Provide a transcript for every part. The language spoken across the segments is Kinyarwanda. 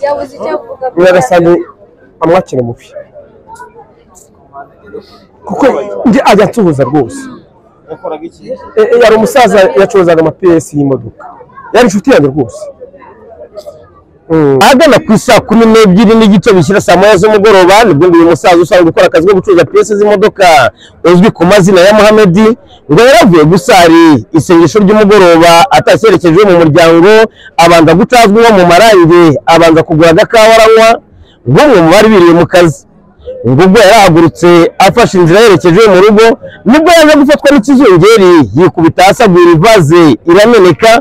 Yabuze icyo avuga. nyiragasange amwakira mubi kuko njye ajya ansuhuza rwose yakoraga iki E, e, yari umusaza yacuruzaga amapiyesi y'imodoka yari inshuti yanjye rwose Mm. ahagana ku isaa kumi n'ebyiri n'igice bishyira saa moya z'umugoroba nibwo uyu musaza usanzwe ukora akazi ko gucuruza piyese z'imodoka uzwi ku mazina ya muhamedi ngo yaravuye gusari isengesho ry'umugoroba ataserekeje mu muryango abanza gucazwa nko mu marange abanza kugura agakawa aranywa nk'umwe mu bari biriwe mu kazi ngo ubwo yarahagurutse afashe inzira yerekeje mu rugo nibwo yaje gufatwa n'ikizungeri yikubita hasi agwira ivaze irameneka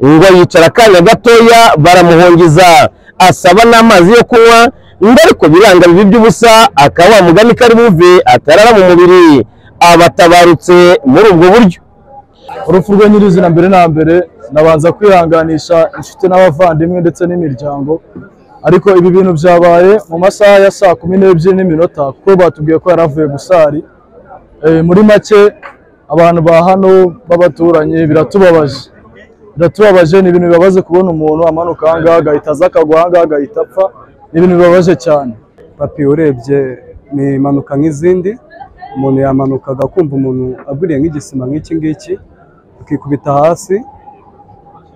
ngo yicara akanya gatoya baramuhongeza asaba n'amazi yo kunywa ngo ariko biranga bibi by'ubusa akaba wa mugani kari buve atarara mu mubiri abatabarutse muri ubwo buryo urupfu rwe nyirizina mbere na mbere nabanza kwihanganisha inshuti n'abavandimwe ndetse n'imiryango ariko ibi bintu byabaye mu masaha ya saa kumi n'ebyiri n'iminota kuko batubwiye ko yari avuye gusari Eh, muri make abantu ba hano b'abaturanyi biratubabaje biratubabaje ni ibintu bibabaje kubona umuntu amanuka ahangaha agahita aza akagwa ahangaha agahita apfa ni ibintu bibabaje cyane papi urebye ni impanuka nk'izindi umuntu yamanukaga kumva umuntu aguriye nk'igisima nk'iki ngiki akikubita hasi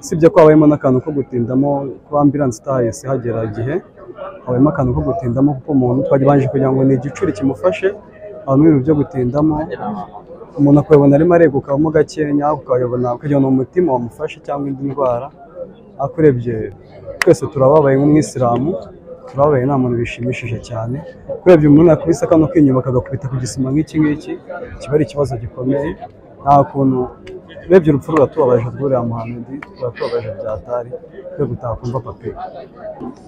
usibye ko habayemo n'akantu ko gutindamo kuba ambiranse itahise hagera igihe habayemo akantu ko gutindamo kuko umuntu twari baje kugira ngo ni igicuri kimufashe habamo ibintu byo gutindamo umuntu akabibona arimo aregukamo gakenya ukayabona ukagira ngo ni umutima wamufashe cyangwa indi ndwara ariko urebye twese turababaye nk'umwisilamu turababaye nta muntu bishimishije cyane urebye umuntu yakubise kano k'inyuma akagakubita ku gisima nk'iki ngiki kiba ari ikibazo gikomeye nta kuntu urebye urupfu ruratubabaje rw'uriya muhamedi ruratubabaje byatari twe gutakumva papi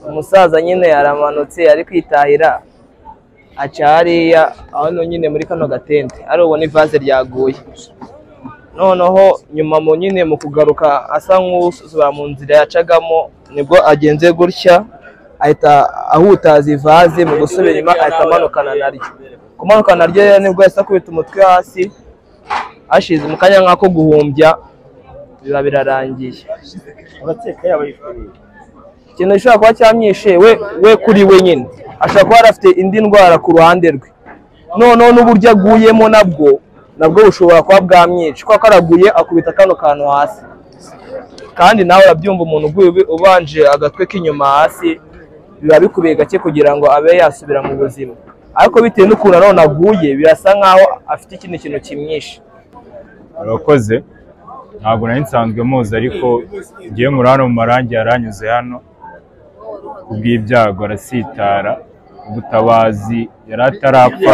umusaza nyine yaramanutse ari kwitahira aca hariya aho nyine muri kano gatente ari ubona ivaze ryaguye noneho nyuma mu nyine mu kugaruka asa nk'usubira mu nzira yacagamo nibwo agenze gutya ahita ahutaza ivaze mu gusubira inyuma ahita amanukana naryo kumanukana naryo rero nibwo yahise akubita umutwe hasi ashize mu kanya nk'ako guhumbya biba birarangiye urakeka yaba yifuriye ikintu gishobora kuba cyamwishe we we kuri we nyine ashobora kuba yari afite indi ndwara ku ruhande rwe noneho n'uburyo aguyemo nabwo nabwo bushobora kuba bwamwica kuko karaguye akubita kano kantu hasi kandi nawe urabyumva umuntu uguye ubi- ubanje agatwe k'inyuma hasi biba bikubiye gake kugira ngo abe yasubira mu buzima ariko bitewe n'ukuntu nanone aguye birasa nk'aho afite ikindi kintu kimwishe urakoze ntabwo nari nsanzwe muzi ariko ngiye muri hano mu marangi yaranyuze hano kubw'ibyago arasitara ubutabazi yari atarapfa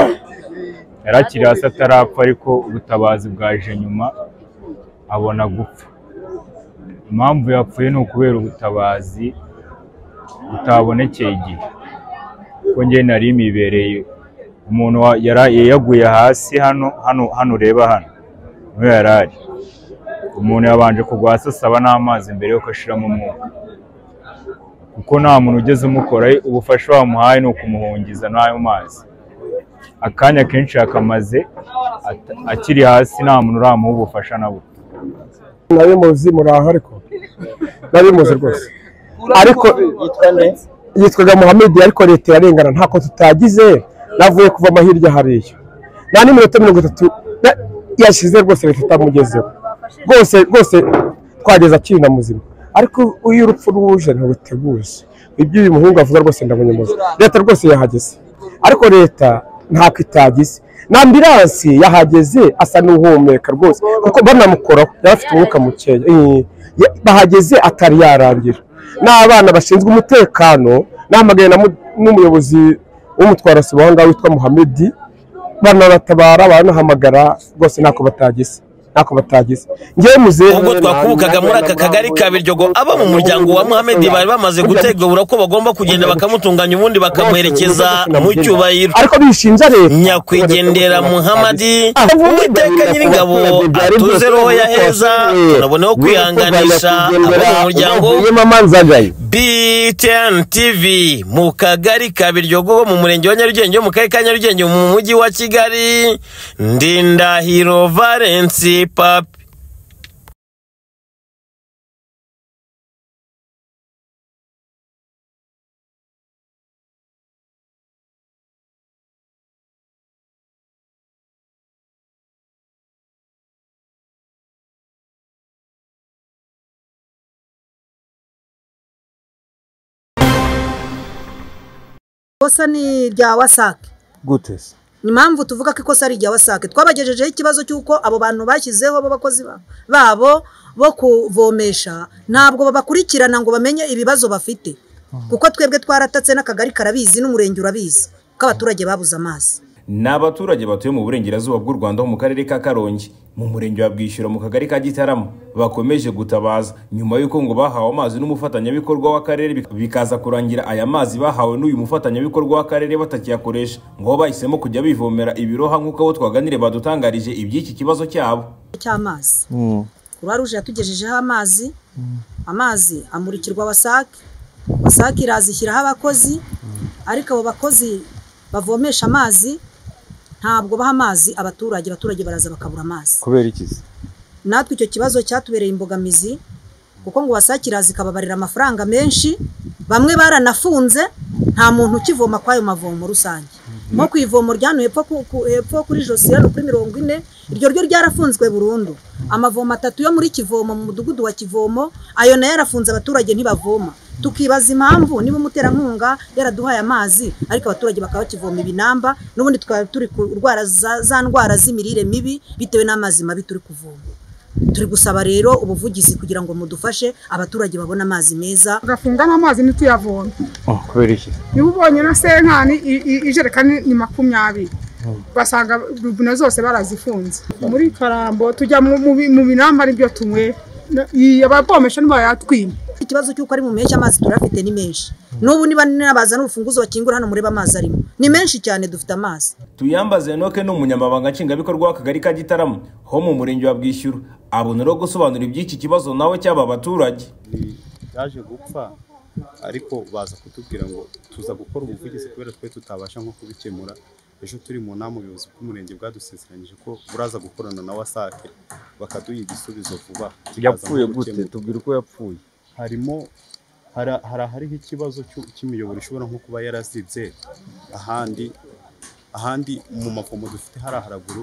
yari akiri hasi atarapfa ariko ubutabazi bwaje nyuma abona gupfa impamvu yapfuye ni ukubera ubutabazi butabonekeye igihe kuko njye nari imibereye umuntu wa- yara- yaguye hasi hano hano hano ureba hano niwe yari ari umuntu yabanje kugwa hasi asaba n'amazi mbere yuko ashiramo umwuka kuko nta muntu ugeze umukoraho ubufasha bamuhaye ni ukumuhungiza n'ayo mazi akanya kenshi yakamaze at- akiri hasi nta muntu uramuha ubufasha na buto nawe muzi muraho ariko nabimuzi rwose ariko yitwa nde yitwaga muhamedi ariko leta irarengana ntako tutagize navuye kuva amahirya hariya nta n'iminota mirongo itatu na- yashize rwose leta itamugezeho rwose rwose twageze akiri na muzima ariko iyo urupfu ruje ntiruteguze ibyo uyu muhungu avuga rwose ndabunyamuzi leta rwose yahageze ariko leta ntako itagize na ambiransi yahageze asa n'uhumeka rwose kuko banamukoraho yari afite umwuka mukeya Eh, ya- bahageze atari yarangira n'abana bashinzwe umutekano nahamagaye na mu- n'umuyobozi w'umutwarasibo aho ngaho witwa muhamedi baranabatabara baranahamagara rwose ntako batagize ntako batagize ngewe muze ubwo twakubukaga muri aka kagari ka biryogo abo mu muryango wa muhamedi bari bamaze gutegura ko bagomba kugenda bakamutunganya ubundi bakamuherekeza mu cyubahiro ariko bishinja leta nyakwigendera muhamadi Ah, uwiteka nyir'ingabo atuze roho ya heza tunaboneho kwihanganisha abo mu muryango mama nzagaye BTN TV mu kagari ka Biryogo ho mu murenge wa Nyarugenge ho mu karere ka Nyarugenge mu mujyi wa Kigali Ndindahiro Valence Papi ikosa ni irya wasake gute se ni impamvu tuvuga ko ikosa ari irya wasake twabagejejeho ikibazo cy'uko abo bantu bashyizeho b'abakozi ba- babo bo kuvomesha ntabwo babakurikirana ngo bamenye ibibazo bafite kuko twebwe twaratatse n'akagari karabizi n'umurenge urabizi ko abaturage babuze amazi ni abaturage batuye mu burengerazuba bw'u rwanda ho mu karere ka karongi mu murenge wa bwishyura mu kagari ka gitarama bakomeje gutabaza nyuma y'uko ngo bahawe amazi n'umufatanyabikorwa w'akarere bik- bikaza kurangira aya mazi bahawe n'uyu mufatanyabikorwa w'akarere batakiyakoresha ngo bo bahisemo kujya bivomera ibiroha nk'uko abo twaganire badutangarije iby'iki kibazo cyabo cy'amazi kuruwa ruje yatugejejeho amazi amazi amurikirwa wasake wasake irazishyiraho abakozi ariko abo bakozi bavomesha amazi ntabwo baha amazi abaturage abaturage baraza bakabura amazi kubera iki se natwe icyo kibazo cyatubereye imbogamizi kuko ngo wasake iraza ikababarira amafaranga menshi bamwe baranafunze nta muntu ukivoma kw'ayo mavomo rusange nko ku ivomo rya hano hepfo ku- ku- hepfo kuri josi hano kuri mirongo ine iryo ryo ryarafunzwe burundu amavomo atatu yo muri kivomo mu mudugudu wa kivomo ayo nayo yarafunze abaturage ntibavoma tukibaza impamvu niba umuterankunga yaraduhaye amazi ariko abaturage bakaba bakivoma ibinamba n'ubundi tukaba turi kurwara za- za ndwara z'imirire mibi bitewe n'amazi mabi turi kuvoma turi gusaba rero ubuvugizi kugira ngo mudufashe abaturage babone amazi meza tugafunga n'amazi ntituyavome kubera iki niba ubonye na senkani i- i- ijerekani ni makumyabiri ugasanga robine zose barazifunze muri karambo tujya mu- mu bi- mu binamba aribyo tunywe Na- iyi abavomesha ntibayatwima ikibazo cy'uko ari mu mpeshyi amazi turafite ni menshi n'ubu niba n'abaza n'urufunguzo bakingura hano mureba amazi arimo ni menshi cyane dufite amazi tuyambaze enoke ni umunyamabanga nshingwabikorwa w'akagari ka gitarama ho mu murenge wa bwishyura abona uri gusobanura iby'iki kibazo nawe cyaba abaturage yaje gupfa ariko baza kutubwira ngo tuza gukora ubuvugizi kubera twe tutabasha nko kubikemura ejo turi mu nama ubuyobozi bw'umurenge bwadusezeranyije ko buraza gukorana na wasake bakaduha igisubizo vuba yapfuye kikaza nko gute gukemura. tubwira uko yapfuye harimo hari hari ahariho ikibazo cy'u- cy'imiyoboro ishobora nko kuba yarazibye ahandi ahandi mu mavomo dufite hari haraguru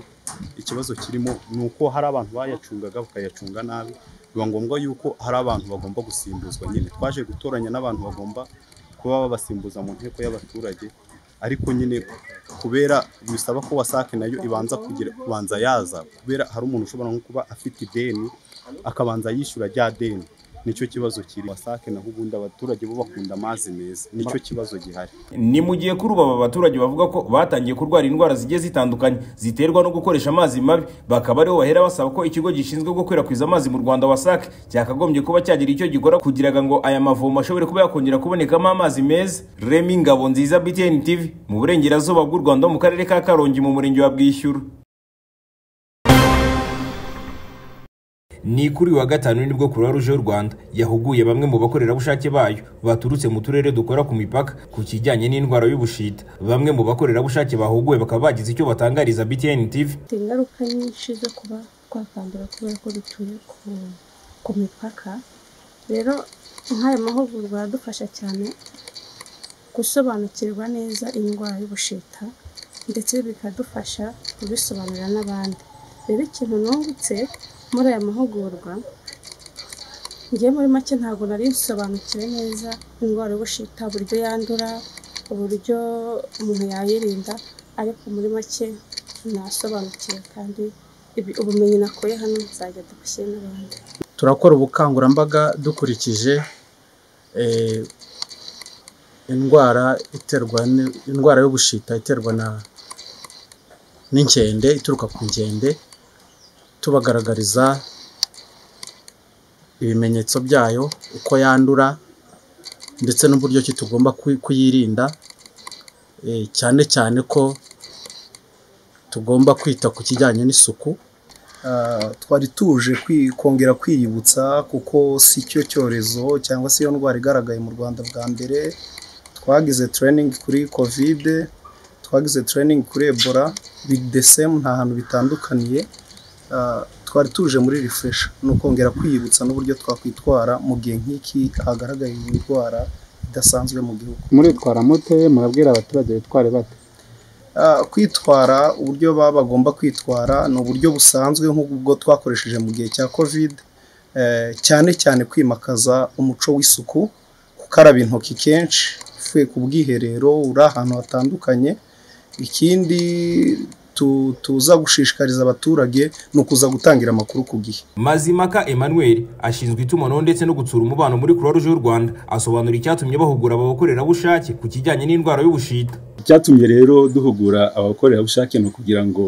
ikibazo kirimo ni uko hari abantu bayacungaga bakayacunga nabi biba ngombwa yuko hari abantu bagomba gusimbuzwa nyine twaje gutoranya n'abantu bagomba kuba babasimbuza mu nteko y'abaturage ariko nyine kubera bisaba ko wasake nayo ibanza kugira kubanza yaza kubera hari umuntu ushobora nko kuba afite ideni akabanza yishyura rya deni nicyo kibazo kiri wasake naho ubundi abaturage bo bakunda amazi meza nicyo kibazo gihari ni mu gihe kuri ubu aba baturage bavuga ko batangiye kurwara indwara zigiye zitandukanye ziterwa no gukoresha amazi mabi bakaba aribo bahera basaba ko ikigo gishinzwe gukwirakwiza amazi mu rwanda wasake cyakagombye kuba cyagira icyo gikora kugira ngo aya mavomo ashobore kuba yakongera kubonekamo amazi meza remi ngabo nziza btn tv mu burengerazuba bw'u rwanda ho mu karere ka karongi mu murenge wa bwishyura Ni kuri wa gatanu nibwo Croix Rouge y'u Rwanda yahuguye bamwe mu bakorerabushake bayo baturutse mu turere dukora ku mipaka ku kijyanye n'indwara y'ubushita. Bamwe mu bakorerabushake bahuguwe bakaba bagize icyo batangariza BTN TV. bifite ingaruka nyinshi zo kuba twakandura kubera ko dutuye ku, ku mipaka rero nk'ayo mahugurwa aradufasha cyane gusobanukirwa neza indwara y'ubushita ndetse bikadufasha kubisobanurira n'abandi rero ikintu nungutse muri aya mahugurwa njye muri make ntabwo nari nsobanukiwe neza indwara y'ubushita uburyo yandura uburyo umuntu yayirinda ariko muri make nasobanukiwe kandi ibi- ubumenyi nakuye hano nzajya dubushyire n'abandi turakora ubukangurambaga dukurikije eh, indwara iterwa n- indwara y'ubushita iterwa na n'inkende ituruka ku nkende tubagaragariza ibimenyetso byayo uko yandura ndetse n'uburyo ki tugomba kuyi- kuyirinda eh, cyane cyane ko tugomba kwita ku kijyanye n'isuku Ah, twari tuje kwi- kongera kwiyibutsa kuko si cyo cyorezo cyangwa se iyo ndwara igaragaye mu rwanda bwa mbere twagize training kuri covid twagize training kuri ebola with the same nta hantu bitandukaniye Ah, twari tuje muri refresh ni ukongera kwiyibutsa n'uburyo twakwitwara mu gihe nk'iki hagaragaye indwara idasanzwe mu gihugu muritwara mute murabwira abaturage bitware bate Ah, kwitwara uburyo baba bagomba kwitwara ni uburyo busanzwe nk'ubwo twakoresheje mu gihe cya covid eh, cyane cyane kwimakaza umuco w'isuku gukaraba intoki kenshi wapfuye ku bwiherero uri ahantu hatandukanye ikindi tu- tuza gushishikariza abaturage ni ukuza gutangira amakuru ku gihe mazimaka emmanuel ashinzwe itumanaho ndetse no gutsura umubano muri croix rouge y'u rwanda asobanura icyatumye bahugura abakorerabushake ku kijyanye n'indwara y'ubushita icyatumye rero duhugura abakorerabushake ni ukugira ngo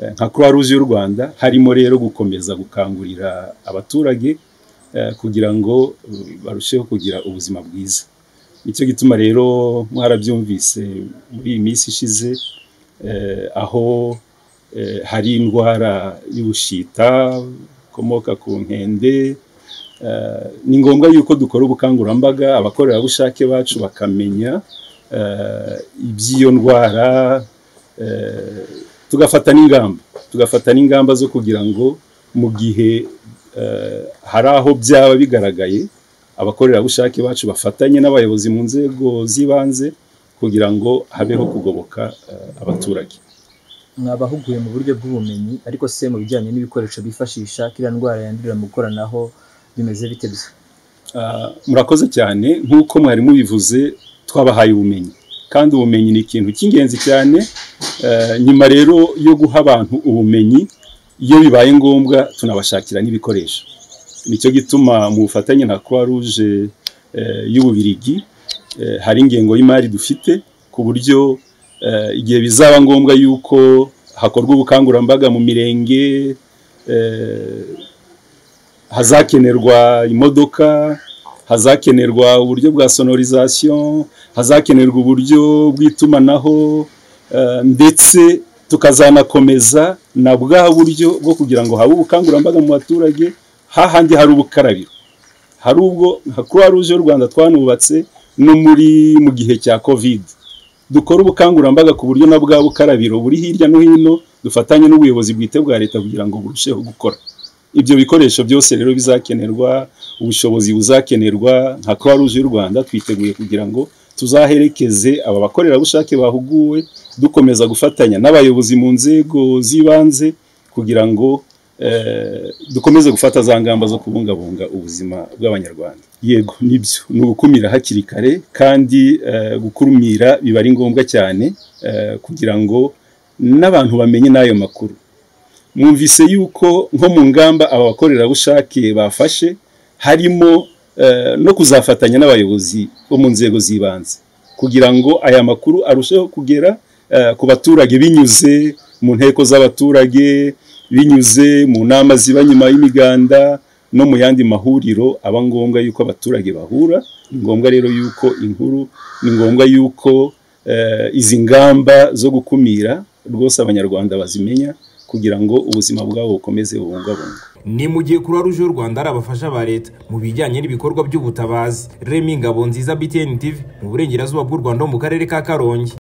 eh, nka croix rouge y'u rwanda harimo rero gukomeza gukangurira abaturage eh, kugira ngo eh, barusheho kugira ubuzima bwiza nicyo gituma rero mwarabyumvise muri iyi minsi ishize eh, aho eh, hari indwara y'ubushita ikomoka ku nkende Eh, ni ngombwa yuko dukora ubukangurambaga abakorerabushake bacu bakamenya eh, iby'iyo ndwara eh, tugafata n'ingamba tugafata n'ingamba zo kugira ngo mu gihe eh, hari aho byaba bigaragaye abakorerabushake bacu bafatanye n'abayobozi mu nzego z'ibanze kugira ngo habeho kugoboka eh, abaturage mwabahuguye mu buryo bw'ubumenyi ariko se mu bijyanye n'ibikoresho bifashisha kiriya ndwara yandurira mu ikoranaho bimeze bite gusa Ah, murakoze cyane nk'uko mwari mubivuze twabahaye ubumenyi kandi ubumenyi ni ikintu cy'ingenzi cyane Eh, nyuma rero yo guha abantu ubumenyi iyo bibaye ngombwa tunabashakira n'ibikoresho nicyo gituma mu bufatanye na croix rouge eh, y'ububirigi eh, hari ingengo y'imari dufite ku buryo eh, igihe bizaba ngombwa yuko hakorwa ubukangurambaga mu mirenge eh, hazakenerwa imodoka hazakenerwa uburyo bwa sonorizasiyo hazakenerwa uburyo bw'itumanaho eh, ndetse tukazanakomeza na bwa buryo bwo kugira ngo habe ubukangurambaga mu baturage hahandi hari ubukarabiro hari ubwo nka croix rouge y'u rwanda twanubatse no muri mu gihe cya covid dukora ubukangurambaga ku buryo na bwa bukarabiro buri hirya no hino dufatanye n'ubuyobozi bwite bwa leta kugira ngo burusheho gukora ibyo bikoresho byose rero bizakenerwa ubushobozi buzakenerwa nka croix rouge y'u rwanda twiteguye kugira ngo tuzaherekeze aba bakorerabushake bahuguwe dukomeza gufatanya n'abayobozi mu nzego z'ibanze kugira ngo eh, dukomeze gufata za ngamba zo kubungabunga ubuzima bw'abanyarwanda yego nibyo ni ugukumira hakiri kare kandi eh, gukumira biba ari ngombwa cyane eh, kugira ngo n'abantu bamenye n'ayo makuru mwumvise yuko nko mu ngamba aba bakorerabushake bafashe harimo eh, no kuzafatanya n'abayobozi bo mu nzego z'ibanze kugira ngo aya makuru arusheho kugera eh, ku baturage binyuze mu nteko z'abaturage binyuze mu nama ziba nyuma y'imiganda no mu yandi mahuriro aba ngombwa yuko abaturage bahura ni ngombwa rero yuko inkuru ni ngombwa yuko eh, izi ngamba zo gukumira rwose abanyarwanda bazimenya kugira ngo ubuzima bwabo bukomeze bubungabungwe ni mu gihe croix rouge y'u rwanda ari abafasha ba leta mu bijyanye n'ibikorwa by'ubutabazi remi ngabo nziza btn tv mu burengerazuba bw'u rwanda ho mu karere ka karongi